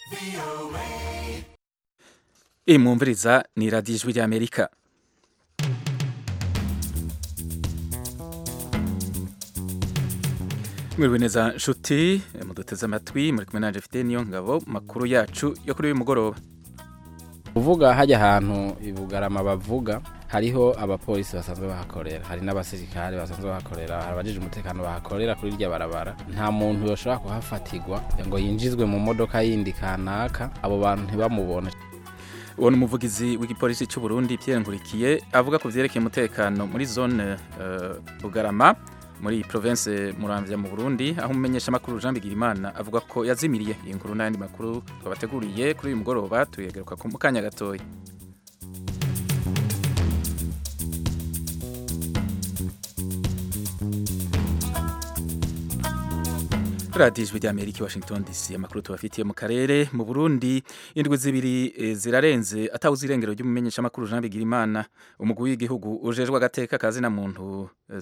iyi mwumviriza ni radiyo ijwi ry'amerika mwiriwe neza nshuti muduteze amatwi muri kumwe nanje mfite niyo ngabo makuru yacu yo kuri uyu mugoroba kuvuga hajya ahantu ibugarama bavuga hariho abapolisi basanzwe bahakorera hari n'abasirikare basanzwe bahakorera hari abajije umutekano bahakorera kuri irya barabara nta muntu yoshobora kuhafatirwa ngo yinjizwe mu modoka yindi kanaka abo bantu ntibamubone uwo ni umuvugizi w'igipolisi cy'u Burundi Pierre Nkurikiye avuga ku vyerekeye umutekano muri zone uh, Bugarama muri province Muramvya mu Burundi aho umumenyesha makuru Jean Bigirimana avuga ko yazimiriye iyi nkuru n'andi makuru twabateguriye kuri uyu mugoroba tuyegeruka ku mukanya gatoya radiyo ijwi ry'amerika washington dc amakuru tubafitiye mu karere mu burundi indwi zibiri e, zirarenze atawuze irengero ry'umumenyeshamakuru jean bigirimana umugwi w'igihugu ujejwe agateka kazina muntu e,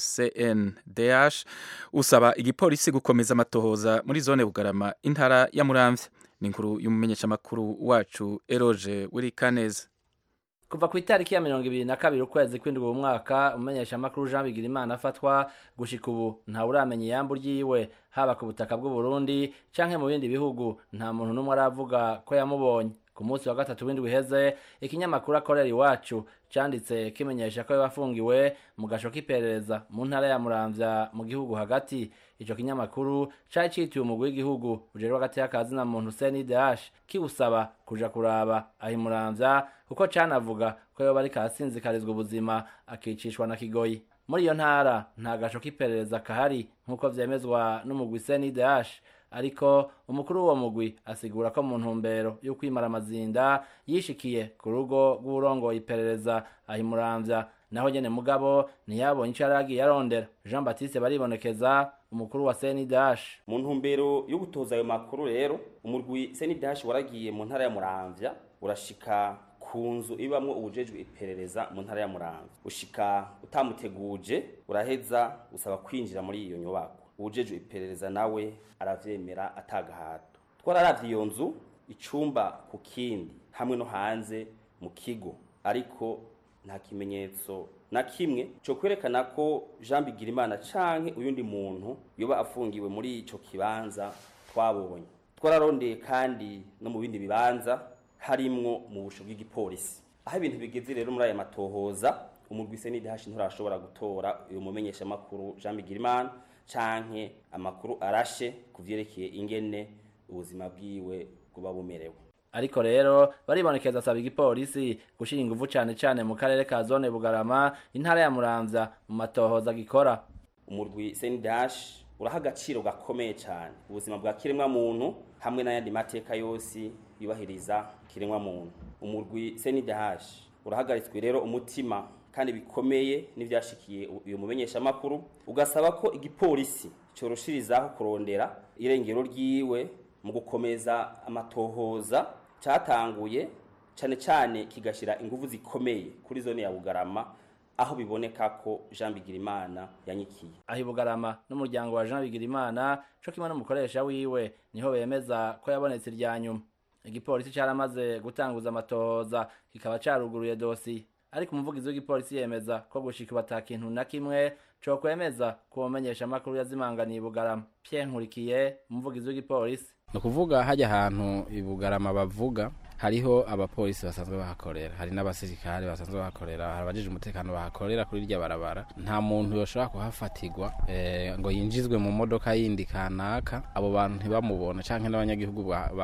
cndh usaba igipolisi gukomeza amatohoza muri zone bugarama intara ya muramvya ni inkuru y'umumenyeshamakuru wacu eroge wirikaneza kuva ku itariki ya mirongo ibiri na kabiri ukwezi kw'indwi uwo mwaka umumenyeshamakuru jean bigirimana afatwa gushika ubu ntawe uramenya iyambu ryiwe haba ku butaka bw'u Burundi canke mu bindi bihugu nta muntu n'umwe aravuga ko yamubonye ku munsi wa gatatu w'indwi iheze ikinyamakuru akorera iwacu canditse kimenyesha ko yafungiwe mu gasho k'iperereza mu ntara ya muramvya mu gihugu hagati ico kinyamakuru cari citiwe umugwi w'igihugu ujejwe hagati y'akazi na muntu CNDH kiwusaba kuja kuraba aho muramvya kuko canavuga ko yoba ariko arasinzikarizwa ubuzima akicishwa na kigoyi muri iyo ntara nta gasho k'iperereza kahari nk'uko vyemezwa n'umugwi CNDH ariko umukuru w'uwo mugwi asigura ko mu ntumbero yo kwimara amazinda yishikiye ku rugo rw'urongoye iperereza ahimuramvya naho nyene mugabo ntiyabonye ico yari agiye arondera jean baptiste baribonekeza umukuru wa CNDH mu ntumbero yo gutoza ayo makuru rero umurwi CNDH waragiye mu ntara ya Muramvya urashika ku nzu ibamwo ubujejwe iperereza mu ntara ya Muramvya ushika utamuteguje uraheza usaba kwinjira muri iyo nyubako ubujejwe iperereza nawe aravyemera atagahato twararavye iyo nzu icumba ku kindi hamwe no hanze mu kigo ariko nta kimenyetso na kimwe cyo kwerekana ko Jean Bigirimana canke uyundi muntu yoba afungiwe muri ico kibanza twabonye twararondeye kandi no mu bindi bibanza harimwo mu busho bw'igipolisi aho ibintu bigeze rero muri aya matohoza umurwi CNDH nturashobora gutora uyu mumenyesha makuru Jean Bigirimana canke amakuru arashe kuvyerekeye ingene ubuzima bwiwe kuba bumerewe ariko rero baribonekeza asaba igipolisi gushira inguvu cane cane mu karere ka zone bugarama intara ya muramvya mu matohoza gikora umurwi CNDH uraha agaciro gakomeye cane ubuzima bwa kiremwa muntu hamwe n'ayandi mateka yose yubahiriza kiremwa muntu umurwi CNDH urahagaritswe rero umutima kandi bikomeye n'ivyashikiye uyu mumenyesha makuru ugasaba ko igipolisi coroshirizaho kurondera irengero ryiwe mu gukomeza amatohoza cyatanguye cyane cyane kigashira ingufu zikomeye kuri zone ya Bugarama aho biboneka ko Jean Bigirimana yanyikiye aho Bugarama n'umuryango wa Jean Bigirimana cyo kimwe n'umukoresha wiwe niho bemeza ko yabonetse irya nyuma igipolisi cyaramaze gutanguza amatohoza kikaba caruguruye dosi ariko umuvugizi w'igipolisi yemeza ko gushika bata kintu na kimwe cyo kwemeza ko umenyesha makuru yazimanganiye Bugarama Pierre Nkurikiye umuvugizi w'igipolisi ni ukuvuga hajya ahantu ibugarama bavuga hariho abapolisi basanzwe bahakorera hari n'abasirikare basanzwe bahakorera hari abajije umutekano bahakorera kuri irya barabara nta muntu yoshobora kuhafatirwa e, ngo yinjizwe mu modoka yindi kanaka abo bantu ntibamubone canke n'abanyagihugu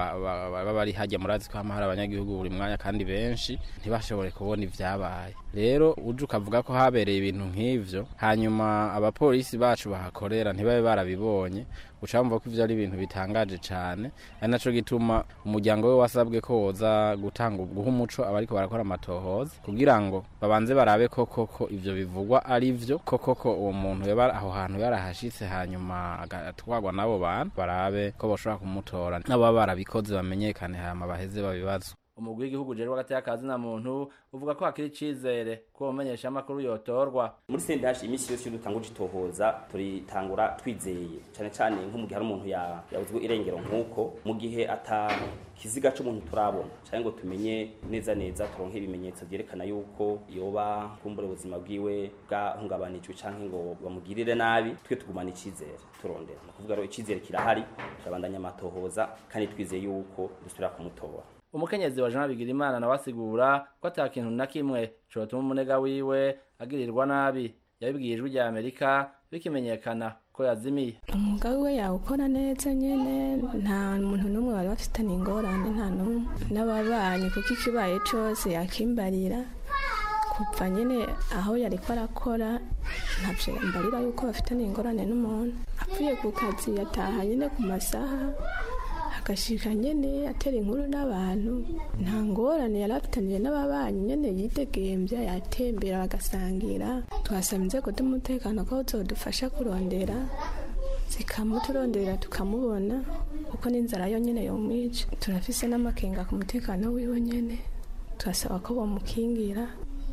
baba bari hajya murazi ko hama hari abanyagihugu buri mwanya kandi benshi ntibashobore kubona ivyabaye rero uje ukavuga ko habereye ibintu nk'ivyo hanyuma abapolisi bacu bahakorera ntibabe barabibonye ucamva ko ivyo ari ibintu bitangaje cane ari naco gituma umuryango we wasabwe ko woza gutanga guha umuco abariko barakora amatohoza kugira ngo babanze barabe ko koko ivyo bivugwa ari vyo ko koko uwo muntu yaba aho hantu yarahashitse hanyuma agatwarwa n'abo bantu barabe ko boshobora kumutora n'abo baba barabikoze bamenyekane hama baheze babibazo umugwi w'igihugu ujejwe hagati y'akazi na muntu uvuga ko hakiri icizere ko umenyesha amakuru yotorwa muri sendashi iminsi yose iyo dutanguje itohoza turitangura twizeye cyane cyane nko mu gihe hari umuntu ya- yabuzwe irengero nk'uko mu gihe ata kiziga c'umuntu turabona cyangwa ngo tumenye neza neza turonke ibimenyetso vyerekana yuko yoba kumbura ubuzima bwiwe bwahungabanijwe canke ngo bamugirire nabi twe tugumana icizere turondera ni ukuvuga rero icizere kirahari turabandanya amatohoza kandi twizeye yuko dusubira kumutora umukenyezi wa jean bigirimana nawe asigura ko ata kintu na kimwe cotuma umunega wiwe agirirwa nabi yabibwiye ijwi rya amerika bikimenyekana ko yazimiye umwuga we yawukora neza nyine nta muntu n'umwe bari bafitanye ingorane nta n'umwe n'ababanyi kuko ikibaye cyose yakimbarira kuva nyine aho yari ko arakora ntabyo mbarira yuko bafitanye ingorane n'umuntu apfuye ku kazi yataha nyine ku masaha agashika nyine atera inkuru n'abantu nta ngorane yari afitaniye n'ababanyi nyine yitegembya yatembera bagasangira tuhasaba inzego z'umutekano ko zodufasha kurondera zikamuturondera tukamubona kuko n'inzara yo nyine yomwica turafise n'amakenga ku mutekano wiwe nyine turasaba ko bamukingira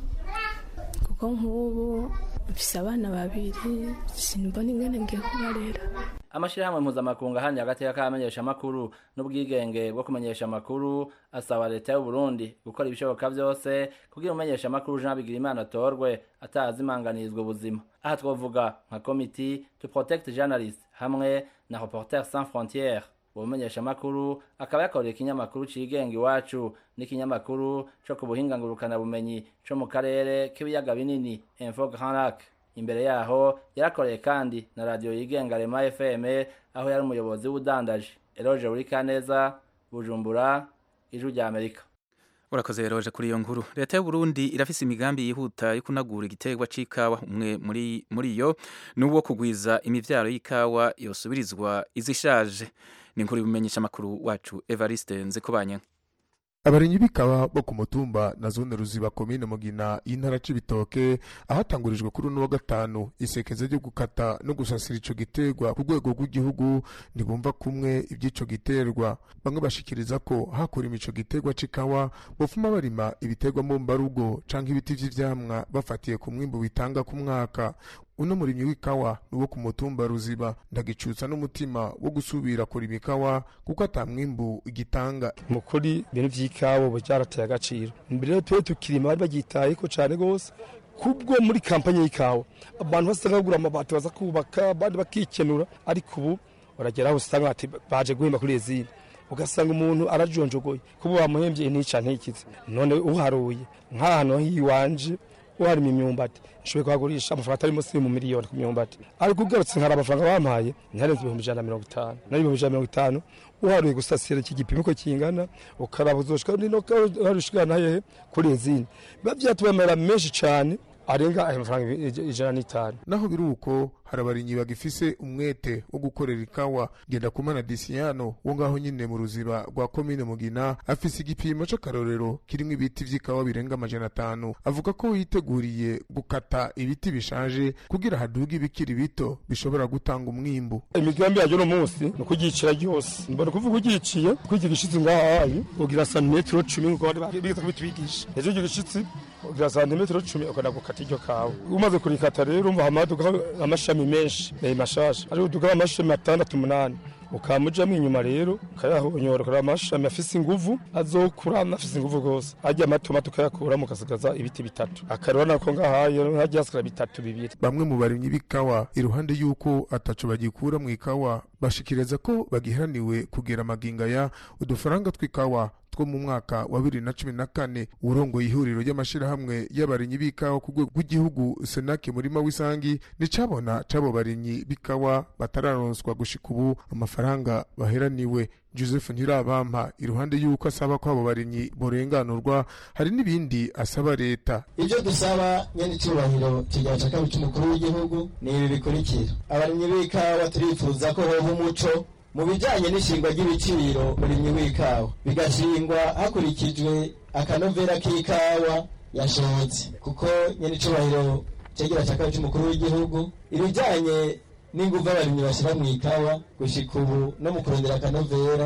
kuko nk'ubu mfise abana babiri simbona ingene ngiye kubarera amashirahamwe mpuzamakungu ahanye hagati y'akamenyesha amakuru n'ubwigenge bwo kumenyesha amakuru asaba leta y'u Burundi gukora ibishoboka vyose kugira umumenyesha amakuru Jean Bigirimana atorwe atazimanganirizwa ubuzima aha twovuga nka committee to protect journalists hamwe na Reporters sans frontières ubumenyesha amakuru akaba yakoreye ikinyamakuru cigenga iwacu n'ikinyamakuru co ku buhinga ngurukana bumenyi co mu karere k'ibiyaga binini Info Grand Lac imbere yaho yarakoreye kandi na radiyo yigenga rema fm aho yari umuyobozi w'ubudandaji eroge burikaneza bujumbura ijwi rya amerika urakoze eroje kuri iyo nkuru leta y'u Burundi irafise imigambi yihuta yo kunagura igiterwa c'ikawa umwe muri muri yo n'uwo kugwiza imivyaro y'ikawa yosubirizwa izishaje ni inkuru bimenyesha amakuru wacu Evariste Nzikobanya abarimyi b'ikawa bo ku mutumba na zone ruziba komine mugina y'intara c'ibitoke ahatangurijwe kuri uno wa gatanu isekeza ryo gukata no gusasira ico giterwa ku rwego rw'igihugu ntibumva kumwe ivy'ico giterwa bamwe bashikiriza ko hakurima ico giterwa c'ikawa bofuma barima ibiterwa mbumbarugo canke ibiti vy'ivyamwa bafatiye ku mwimbu bitanga ku mwaka uno murimyi w'ikawa ni uwo ku mutumba ruziba ndagicutsa n'umutima wo gusubira kurima ikawa kuko ata mwimbu igitanga mu kuri ibintu vy'ikawa ubu vyarateye agaciro mbere rero tuwe tukirima bari baryitayeko cane gose kubwo muri kampanye y'ikawa abantu basanga bagura amabati baza kubaka abandi bakikenura ariko ubu uragera aho usanga ati baje guhemba kuri ezini ugasanga umuntu arajonjogoye kuba wamuhembye intica ntikize none uharuye nk'ahantu hiwanje uharima imyumbati nshoboye kuhagurisha amafaranga atari munsi mu miliyoni ku myumbati ariko ugarutse nkari amafaranga bampaye ntiharenze ibihumbi ijana na mirongo itanu nayo ibihumbi ijana na mirongo itanu uharuye gusasira iki gipimo ko kingana ukaraba uzoshika nino ushikana hehe kuri ezini biba vyatubamera menshi cane arenga ayo mafaranga ijana n'itanu naho biri uko hari abarimyi bagifise umwete wo gukorera ikawa genda kumana disiyano wo ngaho nyine mu ruziba rwa komine mugina afise igipimo c'akarorero kirimwo ibiti vy'ikawa birenga amajana atanu avuga ko yiteguriye gukata ibiti bishaje kugira haduge ibikiri bito bishobora gutanga umwimbu imigambi yayo no munsi ni ukugicira ryose mbona kuvuga ugiciye kwiki gishitsi ngahayi ugira santimetero cumi nkuko bari biga kubitwigisha ejo icyo gishitsi ugira santimetero cumi ukanda gukata iryo kawa umaze kurikata rero umva hamaduka amashami menshi eh mashasha ari uduka amashami atandatu umunani ukamujamwo inyuma rero ukayahonyora ukara amashami afise inguvu azokurana afise inguvu gose arya amatoma tukayakuramo ukasigaza ibiti bitatu akarora nako ngahaye hajya hasigara bitatu bibiri bamwe mu barimyi b'ikawa iruhande y'uko ataco bagikura mu ikawa bashikiriza ko bagiharaniwe kugera amaginga ya udufaranga tw'ikawa two mu mwaka wa bibiri na cumi na kane urongoye ihuriro ry'amashirahamwe y'abarimyi b'ikawa ku rwego rw'igihugu senake murima w'isangi nicabona c'abo barimyi b'ikawa batararonswa gushika ubu amafaranga baheraniwe joseph ntirabampa iruhande y'uko asaba ko abo barimyi borenganurwa hari n'ibindi asaba leta ibyo dusaba nyene icyubahiro kigira ca kabiri c'umukuru w'igihugu ni ibi bikurikira abarimyi b'ikawa turifuza ko hoba umuco mu bijanye n'ishingwa ry'ibiciro murimyi w'ikawa bigashingwa hakurikijwe akanovera k'ikawa yashotse kuko nyene icubahiro cegira ca kabiri c'umukuru w'igihugu ibijanye n'inguvu abarimyi bashira mu ikawa gushika ubu no mu kurondera akanovera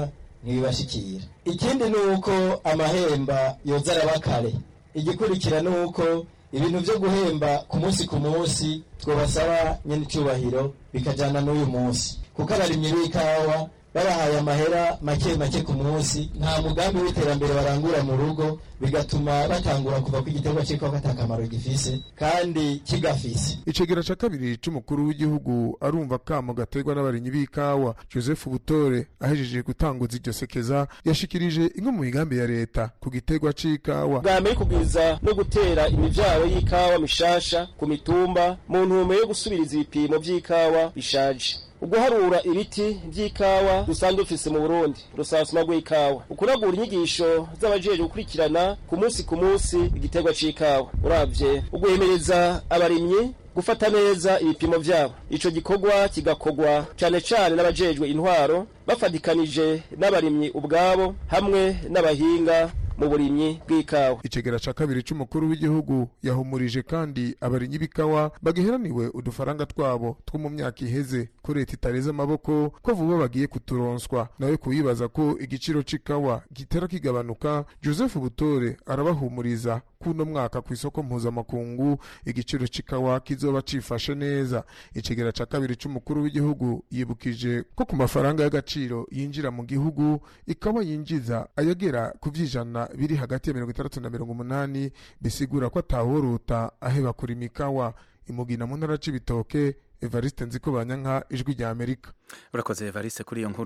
ntibibashikira ikindi ni uko amahemba yoza araba kare igikurikira ni uko ibintu byo guhemba ku munsi ku munsi twabasaba nyine icyubahiro bikajyana n'uyu munsi kuko abarimyi b'ikawa babahaye amahera make make ku munsi nta mugambi w'iterambere barangura mu rugo bigatuma batangura kuva ku igiterwa cy'ikawa atakamaro gifise kandi kigafise icegera ca kabiri c'umukuru w'igihugu arumva kamo gaterwa n'abarimyi b'ikawa joseph butore ahejeje gutanguza iryo sekeza yashikirije imwe mu migambi ya leta ku giterwa c'ikawa bwa mbere kugwiza no gutera imivyaro y'ikawa mishasha ku mitumba mu ntumbero yo gusubiriza ibipimo vy'ikawa bishaje uguharura ibiti by'ikawa dusanzwe dufise mu burundi rusansuma rw'ikawa ukunagura inyigisho z'abajejwe gukurikirana ku munsi ku munsi igiterwa c'ikawa uravye uguhemereza abarimyi gufata neza ibipimo vyabo ico gikorwa kigakorwa cane cane n'abajejwe intwaro bafadikanije n'abarimyi ubwabo hamwe n'abahinga mu burimyi bw'ikawa icegera ca kabiri c'umukuru w'igihugu yahumurije kandi abarimyi b'ikawa bagiheraniwe udufaranga twabo two mu myaka iheze ko leta itareze amaboko ko vuba bagiye kuturonswa nawe kuyibaza ko igiciro c'ikawa gitera kigabanuka joseph butore arabahumuriza kuno mwaka ku isoko mpuzamakungu igiciro c'ikawa kizoba cifashe neza icegera ca kabiri c'umukuru w'igihugu yibukije ko ku mafaranga y'agaciro yinjira mu gihugu ikawa yinjiza ayagera ku vy'ijana biri hagati ya mirongo itandatu na mirongo umunani bisigura ko ataworuta aheba kurima ikawa imugina mu ntara c'ibitoke evariste nziko banyanka ijwi rya amerika urakoze evariste kuri iyo nkuru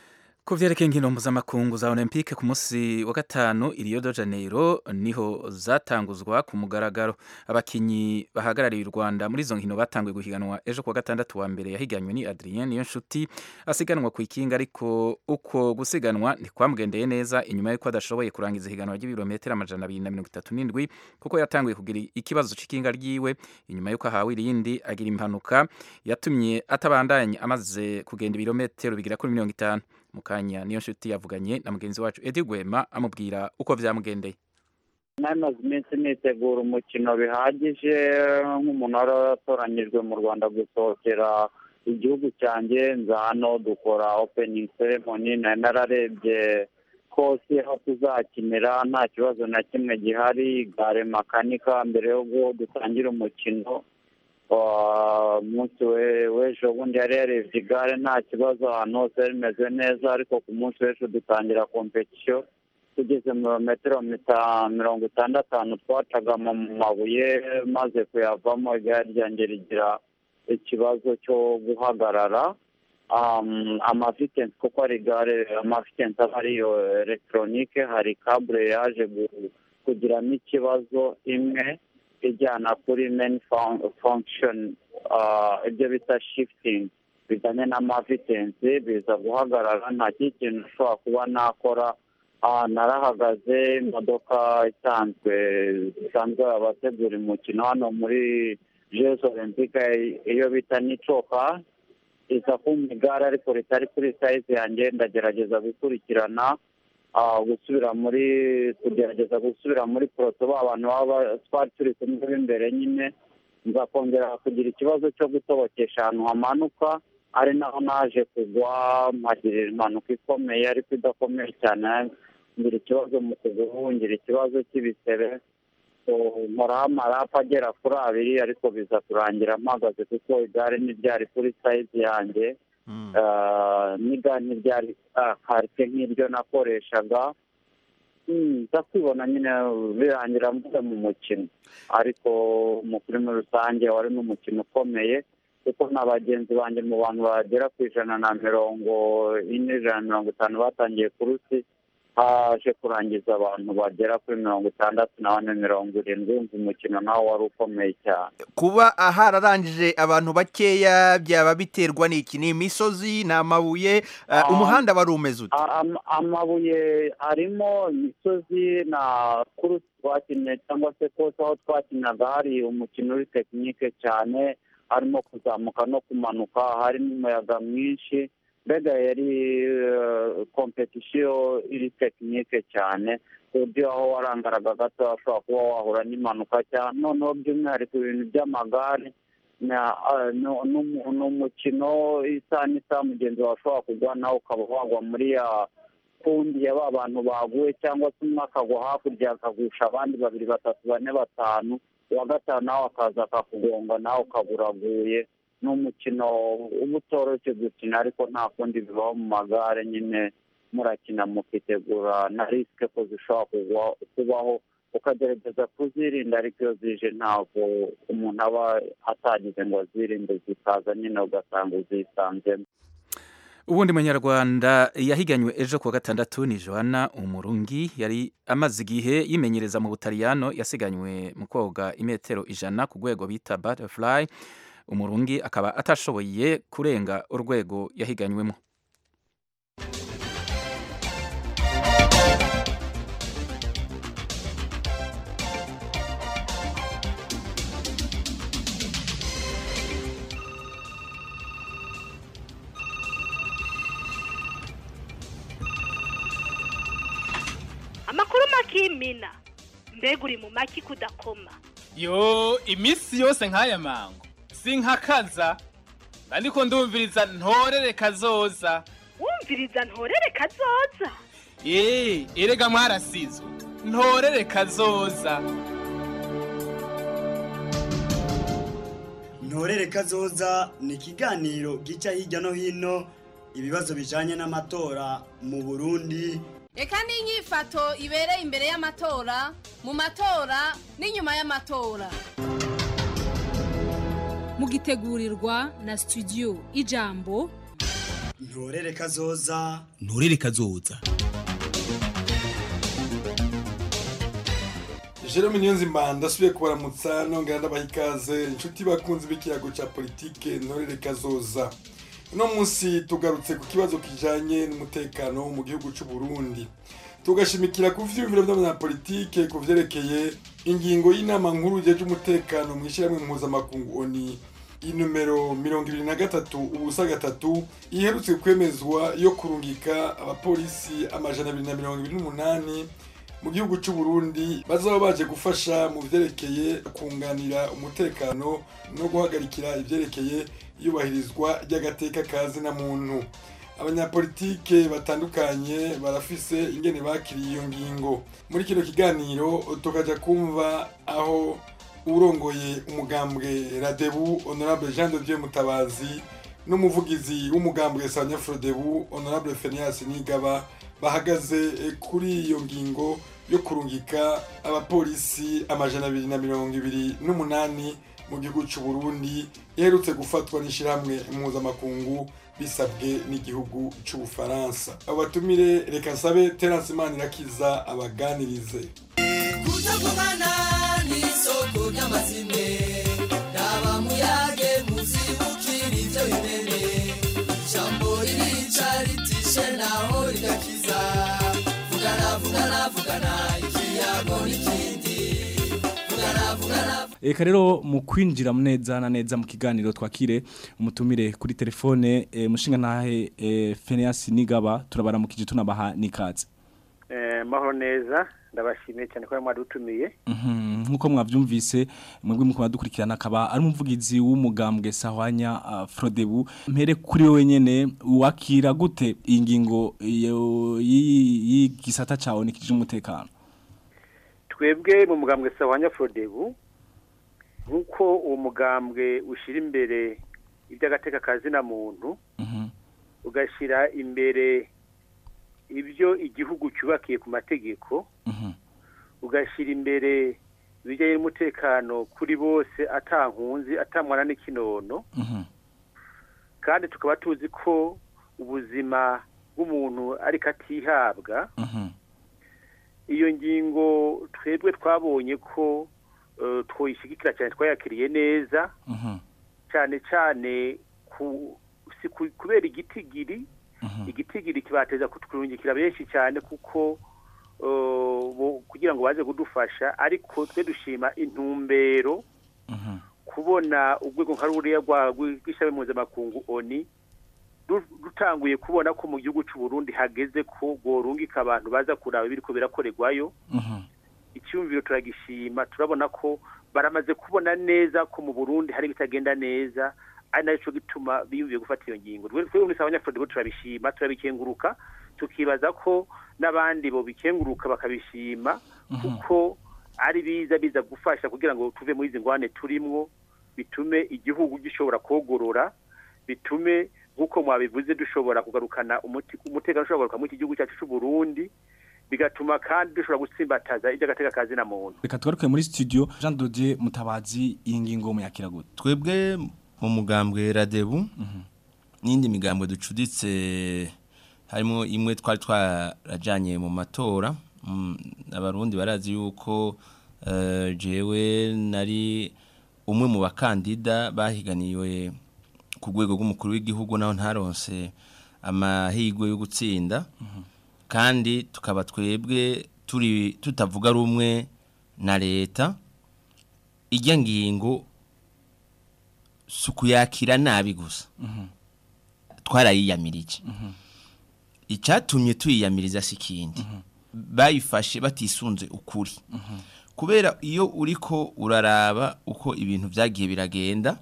ku vyerekeye inkino mpuzamakungu za olympique ku munsi wa gatanu i rio de janeiro niho zatanguzwa ku mugaragaro abakinyi bahagarariye u rwanda muri izo nkino batanguye guhiganwa ejo kuwa gatandatu wa mbere yahiganywe ni adrien niyo nshuti asiganwa ku ikinga ariko uko gusiganwa ntikwamugendeye neza inyuma y'uko adashoboye kurangiza ihiganwa ry'ibirometero amajana abiri na mirongo itatu n'indwi kuko yatanguye kugira ikibazo c'ikinga ryiwe inyuma y'uko ahawe irindi agira impanuka yatumye atabandanya amaze kugenda ibirometero bigera kuri mirongo itanu mu kanya niyo nshuti yavuganye na mugenzi wacu edi gwema amubwira uko vyamugendeye namaze iminsi nitegura umukino bihagije nk'umuntu wari waratoranyijwe mu rwanda gusohokera igihugu cyanjye nza hano dukora opening ceremony nari nararebye kose aho tuzakinira nta kibazo na kimwe gihari gare makanika mbere yo dutangira umukino umunsi w'ejo bundi yari yarebye igare nta kibazo ahantu hose rimeze neza ariko ku munsi w'ejo dutangira kompetisiyo tugeze mu metero mirongo itandatu twacaga mu mabuye maze kuyavamo igare ryanjye rigira ikibazo cyo guhagarara amavitensi kuko ari igare amavitensi aba ariyo elegitoronike hari kabure yaje kugiramo ikibazo imwe ijyana kuri meni fongishoni ibyo bita shifutingi bijyanye n'amavitensi biza guhagarara nta kindi kintu ushobora kuba nakora narahagaze imodoka isanzwe isanzwe abategura umukino hano muri jesu olympique iyo bita n'icoka iza kumva igare ariko ritari kuri sayizi yanjye ndagerageza gukurikirana gusubira muri kugerageza gusubira muri poroto ba bantu baba twari turi kumwe b'imbere nyine nza kongera kugira ikibazo cyo gutobokesha ahantu hamanuka ari naho naje kugwa mpagirira impanuka ikomeye ariko idakomeye cyane ngira ikibazo mu kuguru ngira ikibazo cy'ibisebe nkoraho amarapu agera kuri abiri ariko biza kurangira mpagaze kuko igare ntiryari kuri sayizi yanjye n'igare ntiryari karite nk'iryo nakoreshaga nza kwibona nyine birangira mvuze mu mukino ariko umukuru muri rusange wari n'umukino ukomeye kuko na bagenzi banjye mu bantu bagera ku ijana na mirongo ine ijana na mirongo itanu batangiye kurusi haje kurangiza abantu bagera kuri mirongo itandatu na bane mirongo irindwi wumva umukino nawo wari ukomeye cyane kuba hararangije abantu bakeya byaba biterwa n'iki ni imisozi ni amabuye umuhanda wari umeze ute amabuye arimo imisozi na kurusi twakinnye cyangwa se kose aho twakinaga hari umukino uri tekinike cyane harimo kuzamuka no kumanuka harimo umuyaga mwinshi mbega yari kompetisiyo iri tekinike cyane ku buryo aho warangaraga gato washobora kuba wahura n'impanuka cyane noneho by'umwihariko ibintu by'amagare ni umukino isaha n'isaha mugenzi wawe ashobora kugwa nawe ukaba wagwa muri ya kundi ya ba bantu baguye cyangwa se umwe akagwa hakurya akagusha abandi babiri batatu bane batanu uwa gatanu nawe akaza akakugonga nawe ukaburaguye ni umukino uba utoroshye gukina ariko nta kundi bibaho mu magare nyine murakina mukitegura na risike ko zishobora kugwa- kubaho ukagerageza kuzirinda ariko iyo zije ntabwo umuntu aba atagize ngo azirinde zikaza nyine ugasanga uzisanzemo ubundi munyarwanda yahiganywe ejo kuwa gatandatu ni johanna umurungi yari amaze igihe yimenyereza mu butaliyano yasiganywe mu koga imetero ijana ku rwego bita butterfly umurungi akaba atashoboye kurenga urwego yahiganywemo amakuru makimina mbega uri mu maki kudakoma yo iminsi yose nk'aya mango sinkakaza ariko ndumviriza ntorere kazoza wumviriza ntorere kazoza eee erega mwarasizwe ntorere kazoza ntorere kazoza ni ikiganiro gica hirya no hino ibibazo bijanye n'amatora mu burundi reka n'inyifato ibereye imbere y'amatora mu matora n'inyuma y'amatora mugitegurirwa na studio ijambo ntorere kazoza nturere kazoza Jerome Niyonzima ndasubiye kubaramutsa nongera ndabaha ikaze inshuti bakunzi b'ikiyago cya politike ntorere kazoza uno munsi tugarutse ku kibazo kijanye n'umutekano mu gihugu cy'u Burundi tugashimikira ku vyiyumviro by'abanyapolitike ku vyerekeye ingingo y'inama nkuru jeje umutekano mu ishyirahamwe mpuzamakungu oni inomero mirongo ibiri na gatatu ubusa gatatu iherutse kwemezwa yo kurungika abapolisi amajana abiri na mirongo ibiri n'umunani mu gihugu cy'u Burundi bazaba baje gufasha mu vyerekeye kunganira umutekano no guhagarikira ivyerekeye iyubahirizwa ry'agateka kazi na muntu abanyapolitike batandukanye barafise ingene bakiriye iyo ngingo muri kino kiganiro tukaja kumva aho urongoye umugambwe radebu honorable jean de dieu mutabazi n'umuvugizi w'umugambwe sanya frodebu honorable fenias nigaba bahagaze eh, kuri iyo ngingo yo kurungika abapolisi amajana abiri na mirongo ibiri n'umunani mu gihugu cy'u Burundi iherutse gufatwa n'ishyirahamwe mpuzamakungu bisabwe n'igihugu cy'ubufaransa abo batumire reka nsabe terence manirakiza abaganirize kutavugana n'isoko ry'amazime raba muyage muzibukira ibyo bimene ijambo ririca ritishe naho rigakiza vugana vugana vugana ikiyago n'ikindi vugana vugana Eka rero mu kwinjira neza na neza mu kiganiro twakire umutumire kuri telefone e, mushinga ntahe e, Phineas Nigaba turabaramukije tunabaha nikaze. Eh, mahoro neza ndabashimiye cyane ko mwadutumiye Mhm nkuko mwavyumvise mwebwe muko badukurikirana akaba ari umuvugizi w'umugambwe Sahwanya uh, Frodebu mpere kuri wewe nyene wakira gute ingingo y'igisata cawe nikije umutekano twebwe mu mugambwe Sahwanya Frodebu nkuko uwo mugambwe ushira imbere iby'agateka kazi na muntu ugashira imbere ibyo igihugu cyubakiye ku mategeko ugashyira imbere ibijyanye n'umutekano kuri bose atankunzi atamwana n'ikinono kandi tukaba tuzi ko ubuzima bw'umuntu ariko atihabwa iyo ngingo twebwe twabonye ko twoyishyigikira cyane twayakiriye neza cyane cyane kubera igitigiri igitigiri kibateza kutwungikira benshi cyane kuko kugira ngo baze kudufasha ariko twe dushima intumbero kubona urwego nka ruriya rw'ishami mpuzamakungu oni rutanguye kubona ko mu gihugu cy'u Burundi hageze ko rworungika abantu baza kuraba ibiri ko birakorerwayo icyumviro turagishima turabona ko baramaze kubona neza ko mu Burundi hari bitagenda neza ari nacyo gituma biyumviye gufata iyo ngingo twebwe muri Sawanya Frodebu turabishima turabikenguruka tukibaza ko n'abandi bo bikenguruka bakabishima kuko ari biza biza gufasha kugira ngo tuve muri izi ngwane turimwo bitume igihugu gishobora kogorora bitume nk'uko mwabivuze dushobora kugarukana umuti- umutekano ushobora kugaruka muri iki gihugu cyacu cy'u Burundi bigatuma kandi dushobora gutsimbataza iby'agateka kazi na muntu reka tugaruke muri studio Jean Dodier Mutabazi iyi ngingo muyakira gute twebwe mu mugambwe radebu n'indi migambwe ducuditse harimo imwe twari twarajyanye mu matora Mm, abarundi barazi yuko eh, jewe nari umwe mu bakandida bahiganiwe ku rwego rw'umukuru w'igihugu naho ntaronse amahirwe yo gutsinda kandi tukaba twebwe turi tutavuga rumwe na leta ijya ngingo si ukuyakira nabi gusa twarayiyamirije icyatumye tuyiyamiriza si ikindi bayifashe batisunze ukuri kubera iyo uriko uraraba uko ibintu byagiye biragenda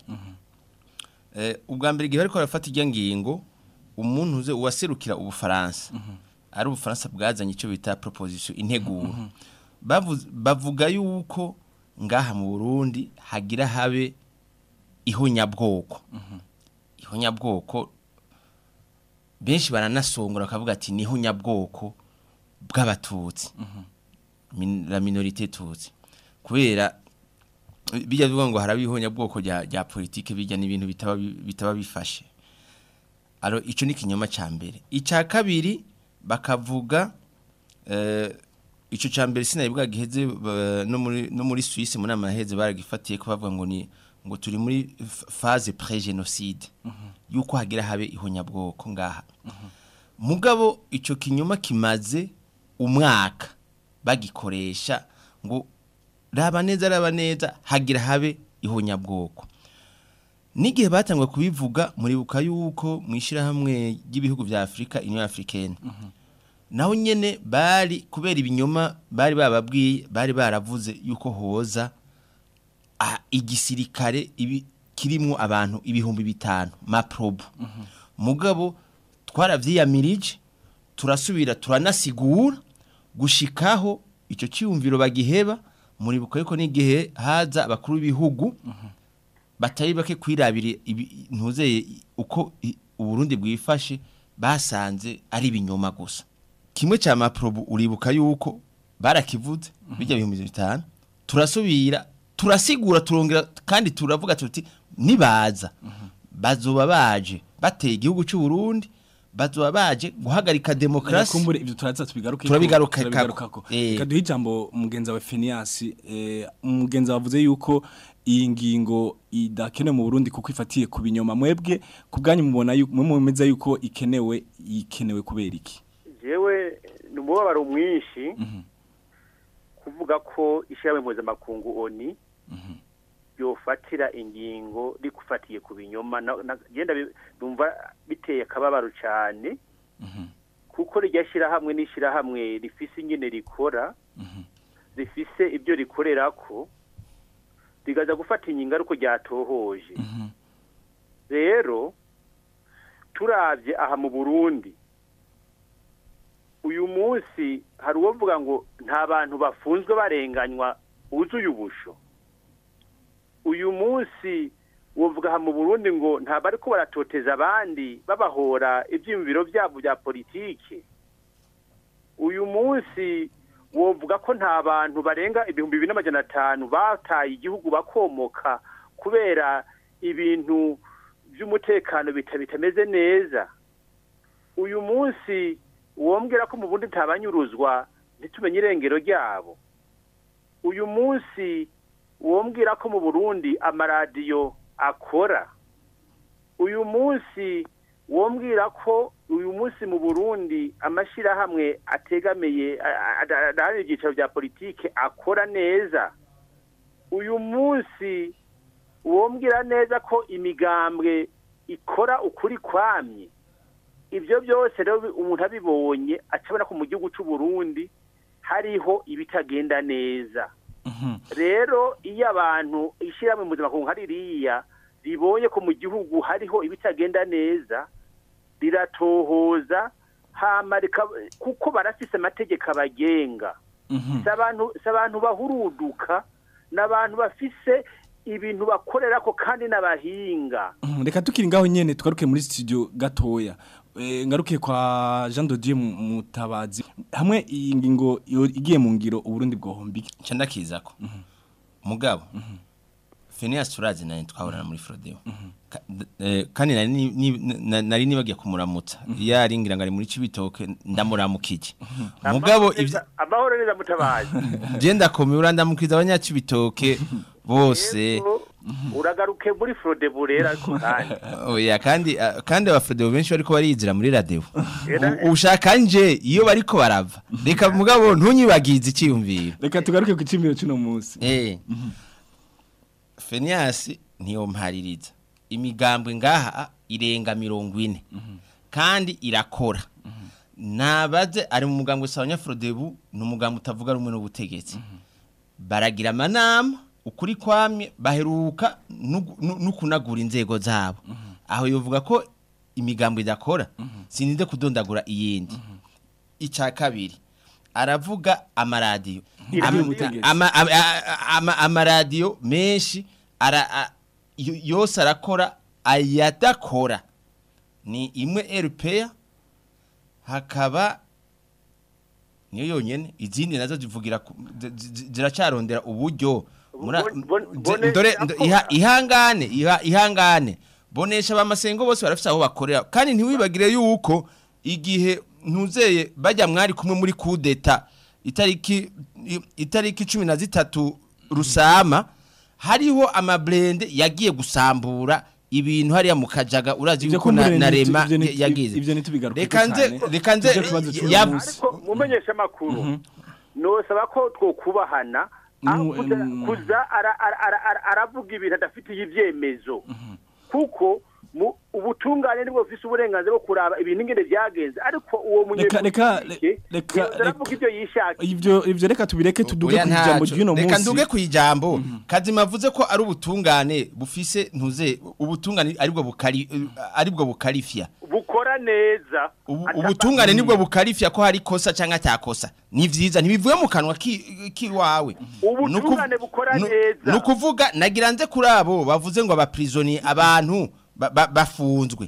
eh, ubwa mbere igihe bariko barafata ijya ngingo umuntu uze uwaserukira ubufaransa ari ubufaransa bwazanye icyo bita proposition integuro Bavuze- bavuga yuko ngaha mu Burundi hagira habe ihonyabwoko ihonyabwoko benshi baranasongora bakavuga ati ni ihonyabwoko bw'abatutsi Min- la minorité tutsi kubera bijya bivuga ngo haraba ihonyabwoko rya rya politike bijya n'ibintu bitaba bi- bitaba bifashe aro ico ni kinyoma ca mbere ica kabiri bakavuga eh ico ca mbere sinabibwa giheze ba- no muri no muri Suisse muri amaheze baragifatiye ko bavuga ngo ni ngo turi muri f- phase pré-génocide yuko hagira habe ihonyabwoko ngaha mugabo ico kinyoma kimaze umwaka bagikoresha ngo raba neza raba neza hagira habe ihonyabwoko n'igihe batangwa kubivuga muribuka yuko mu ishyirahamwe ry'ibihugu bya afurika union africaine naho nyene bari kubera ibinyoma bari bababwiye bari baravuze yuko hoza ah, igisirikare ibi kirimwo abantu ibihumbi bitanu maprobu mugabo twaravyiyamirije turasubira turanasigura gushikaho icyo cyiyumviro bagiheba muribuka yuko n'igihe haza abakuru b'ibihugu batari bake kwirabira ibi- ntuzeye uko i- uburundi bwifashe basanze ari ibinyoma gusa kimwe cya maprobu uribuka yuko barakivuze bijya bihumbi bitanu turasubira turasigura turongera kandi turavuga tuti nibaza bazoba baje bateye igihugu cy'u Burundi bazoba baje guhagarika demokarasi kumbure ibyo turaza tubigaruke Turabigaruka- turabigarukako Eh. kaduha ijambo mugenzi wawe Phineas eh mugenzi wavuze yuko iyi ngingo idakenewe mu Burundi kuko ifatiye ku binyoma mwebwe kubganyu mubona yuko mwe mumeza yuko ikenewe ikenewe kubera iki jewe ni umubabaro mwinshi kuvuga ko ishyirahamwe mpuzamakungu oni yofatira ingingo rikufatiye ku binyoma na- na- genda bi- numva biteye akababaro cyane kuko rijya shyirahamwe n'ishyirahamwe rifise ingene rikora rifise ibyo rikorera ko rigaza gufata ingingo ariko ryatohoje rero turabye aha mu burundi uyu munsi hari uwovuga ngo nta bantu bafunzwe barenganywa buzuye ubusho uyu munsi wovuga aha mu burundi ngo ntabwo ariko baratoteza abandi babahora ibyiyumviro byabo bya politiki uyu munsi wovuga ko nta bantu barenga ibihumbi bibiri n'amajana atanu bataye igihugu bakomoka kubera ibintu by'umutekano bita- bitameze neza uyu munsi wombwira ko mu bundi ntabanyuruzwa ntitumenye irengero ryabo uyu munsi wombwira ko mu burundi amaradiyo akora uyu munsi wombwira ko uyu munsi mu burundi amashyirahamwe ategamiye adaharanira ibyicaro bya politike akora neza uyu munsi wombwira neza ko imigambwe ikora ukuri kwamye ibyo byose rero umuntu abibonye acabona ko mu gihugu cy'u Burundi hariho ibitagenda neza rero iyo abantu ishyirahamwe mpuzamakungu nka ririya ribonye ko mu gihugu hariho ibitagenda neza riratohoza hama rika- kuko barafise amategeko abagenga si abantu si abantu bahuruduka ni abantu bafise ibintu bakorerako kandi n'abahinga Mhm, reka tukiri ngaho nyene tugaruke muri studio gatoya Eh, ngaruke kwa Jean de Dieu Mu- Mutabazi hamwe iyi ngingo yo- igiye mu ngiro uburundi bwohombi nca ndakizako mugabo Phineas turazi nani twahorana muri Frodeo Ka- d- eh, kandi nari ni- ni- na- nari nibagiye kumuramutsa iyo ari ngira ngo ari muri Cibitoke ndamuramukije mugabo Amahoro neza- amahoro neza mutabazi je ndakomeye urandamukiza abanyacibitoke bose uragaruke muri frodebu rero ariko kandi oya kandi ah, kandi abafrodeo benshi bariko barizira muri radio Era- U- ushaka nje iyo bariko barava reka mugabo ntunyibagize icyiyumviro reka tugaruke ku cimiro cy'uno munsi eh Phineas niyo mpaririza imigambwe ngaha irenga mirongo ine kandi irakora nabaze ari mu mugambwe sawanya Frodebu ni umugambwe utavuga rumwe n'ubutegetsi baragira amanama ukuri kwamye baheruka no- no no kunagura inzego zabo aho yovuga ko imigambwe idakora sininde kudondagura iyindi icya kabiri aravuga amaradiyo Iri Ama- mu butegetsi. ama- ama- ama- amaradiyo menshi ara a- yo- yose arakora ayadakora ni imwe RPA hakaba niyo yonyene izindi nazo zivugira ku- zi- zi- ziracarondera uburyo Mura- zi- ndore ndo- iha- ihangane iha- ihangane bonesha bamasengo bose barafite aho bakorera kandi ntiwibagire yuko igihe ntuzeye bajya mwari kumwe muri kudeta itariki i- itariki cumi na zitatu rusama hariho amabrende yagiye gusambura ibintu hariya mu kajaga urazi Ivyo yuko na, kumbure na ni- rema ivyo ni- yagize ivyo ntitubigaruke reka nze cyane. reka nze Ivyo kibazo cy'uyu ya- munsi. ariko mumenyesha amakuru nosaba ko twokubahana aho Nu- kuza- em, kuza ara- ara- ara- ara- aravuga ibintu adafitiye ibyemezo kuko mu- ubutungane nibwo bufise uburenganzira bwo kuraba ibintu ingene byagenze ariko uwo reka reka munyepolitike reka yoza aravuga ibyo yishakiye ivyo ivyo reka tubireke tuduge Oya ku ijambo ntaco. ry'uno reka munsi nduge ku ijambo kazima avuze ko ari ubutungane bufise ntuze ubutungane aribwo bukari aribwo bukarifya bukora neza Ubu- ubutungane nibwo bukarifya ko hari kosa cyangwa atakosa ni vyiza ntibivuye mu kanwa ki- kiwawe ubutungane bukora neza ni ukuvuga nagira nze kuri abo bavuze ngo abaprisoni abantu ba- ba- bafunzwe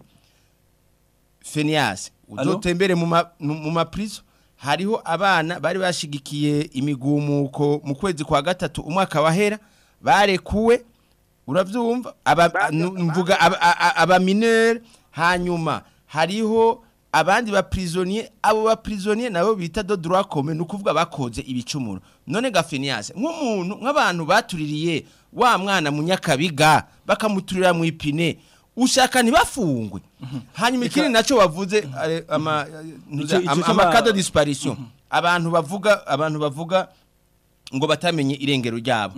Phineas Allo? uzotembere mu ma- mu mu maprizo hariho abana bari bashigikiye imigumuko mu kwezi kwa gatatu umwaka wahera barekuwe uravyumva aba nu- mvuga aba- a- a- aba mineur hanyuma hariho abandi ba prisonnier abo ba prisonnier nabo bita do droit commun nukuvuga bakoze ibicumuro none ga Phineas nk'umuntu nk'abantu batuririye wa mwana mu nyakabiga bakamuturira mu ipine ushaka ntibafungwe hanyuma ikindi naco bavuze eh, ama Ico- ico ama- c'ama- amakado disparition abantu bavuga abantu bavuga ngo batamenye irengero ryabo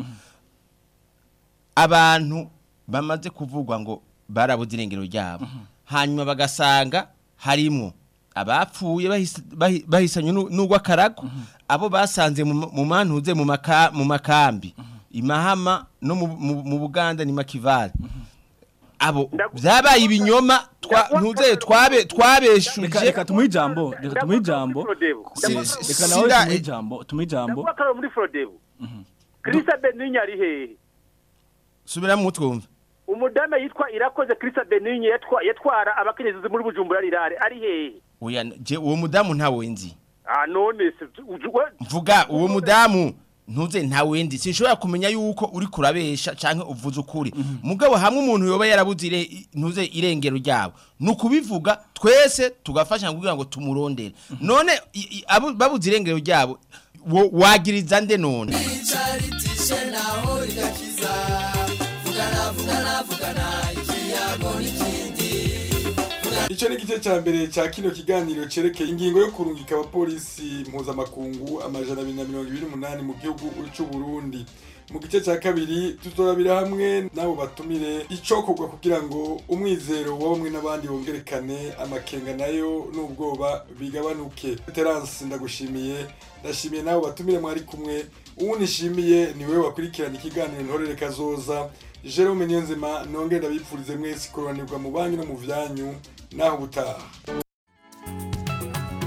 abantu bamaze kuvugwa ngo barabuze irengero ryabo hanyuma bagasanga harimo abapfuye bahis- bahi- bahisanye nu- n'urw'akarago abo basanze mu ma- mu mantuze mu maka- mu makambi imahama no mu- mu mu buganda ni makivale abo byabaye ibinyoma twa- ntuzeye twabe reka twabeshuje reka tumuhe ijambo reka tumuhe ijambo Si- reka si- nawe sida- tumuhe ijambo tumuhe ijambo ndavuga ko ari muri frodebu kirisa beninya ari hehe subira mu twumva umudame yitwa irakoze kirisa beninya yatwa- yatwara abakenyezi muri bujumbura rirare ari hehe oya je uwo mudamu ntawe nzi ah none se uju- we- mvuga uwo mudamu ntuze ntawe ndi sinshobora kumenya yuko uri kurabesha canke uvuze ukuri mugabo hamwe umuntu yoba yarabuze ire- ntuze irengero ryabo ni ukubivuga twese tugafasha kugira ngo tumurondere none i- i- abo- babuze irengero ryabo wo- wagiriza nde none icaritishe naho rigakiza vugana vugana vugana ikiyago n'ikindi Ico ni igice ca mbere ca kino kiganiro cerekeye ingingo yo kurungika abapolisi mpuzamakungu amajana abiri na mirongo ibiri n'umunani mu gihugu c'u Burundi. Mu gice ca kabiri tuzorabira hamwe n'abo batumire icokorwa kugira ngo umwizero wa bamwe n'abandi wongerekane amakenga nayo n'ubwoba bigabanuke. Terence ndagushimiye ndashimiye n'abo batumire mwari kumwe uwu nishimiye niwe wakurikirana ikiganiro ntorere kazoza Jerome Niyonzima nongere ndabipfurize mwese kuroranirwa mu banyu no mu vyanyu naho ubutaha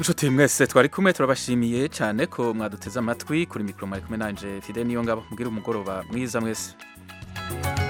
inshuti mwese twari kumwe turabashimiye cyane ko mwaduteze amatwi kuri mikoro mwari kumwe nanje fide niyo ngabo mubwire umugoroba mwiza mwese